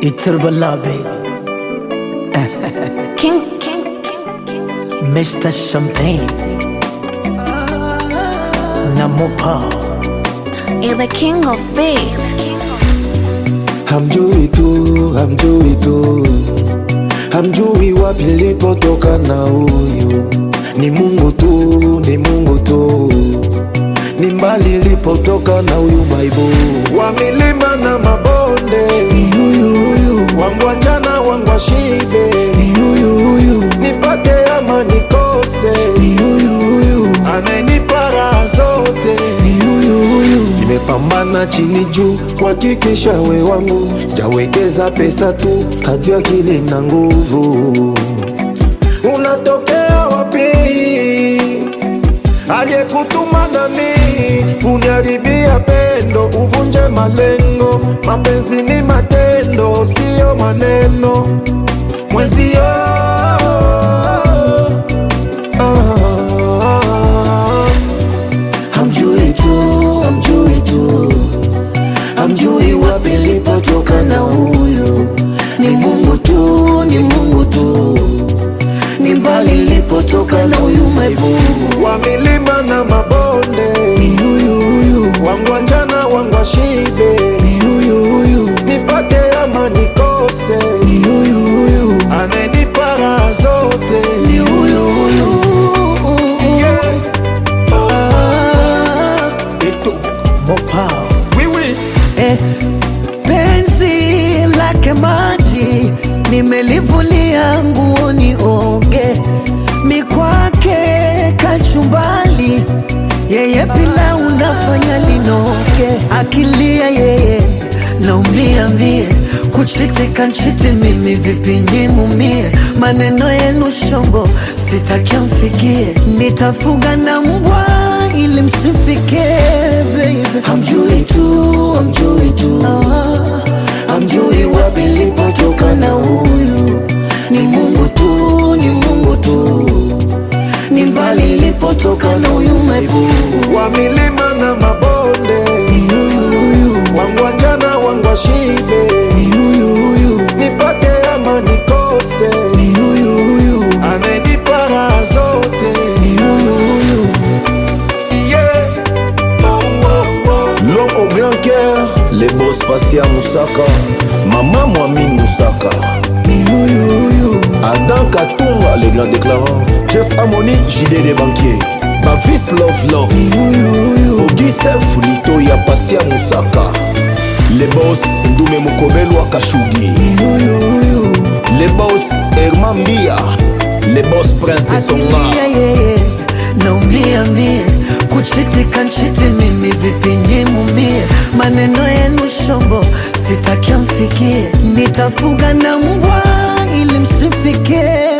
Iturbala baby, King, king, king, king. Mr. Champagne, Namopa, You're the king of beats. hamjui tu, hamjui tu, hamjui wapi nilipotoka na huyu ni Mungu tu, ni Mungu tu, ni mbali nilipotoka na huyu maibu wa milima na mabonde, wangu njana wangu shibe, nipate ama nikose, ananipa raha zote nimepambana chini juu kuhakikisha we wangu, sijawekeza pesa tu, hati akili na nguvu. Unatokea wapi? Aliyekutuma nami uniharibia pendo, uvunje malengo. Mapenzi ni matendo, siyo maneno. Mwenzio ah, hamjui tu, hamjui tu, hamjui wapi nilipotoka na huyu ni Mungu tu, ni Mungu tu, ni mbali nilipotoka na huyu maibu wa milima na mabonde, wangu njana wangu shibe, nipate ama nikose, ananipa raha zote ni huyu huyu yeah. ah. Eto. Mopa, Oui, oui. Eh, penzi lake maji nimelivulia nguoni oge mikwake kachumbali yeye pila unafanya linoge akilia yeye naumia mie kuchitika nchiti mimi vipi nimumie maneno yenu shombo sitakia mfikie nitafuga na mbwa ili msifikie baby Hamjui tu, hamjui tu, hamjui wapi nilipotoka na huyu ni Mungu tu, ni Mungu tu, ni mbali nilipotoka na huyu maibu wa milima na mabonde, wangu njana wangu shibe, nipate ama nikose, ananipa raha zote Yeah. Oh, oh, oh. L'homme au grand cœur, les boss Passia Moussaka, Maman Mouamine Moussaka, Adam Katunga, les grands déclarants, Jeff Amoni, JD des banquiers, Bavis Love Love, Ogissef Lito ya Passia Moussaka, les boss Ndume Mukobelwa Kashugi, les boss Herman Bia, les boss Prince Songa. Akilia yeye naumia mie kuchitika nchiti mimi vipi nimumie maneno yenu shombo sitakia mfikie nitafuga na mbwa ili msifikie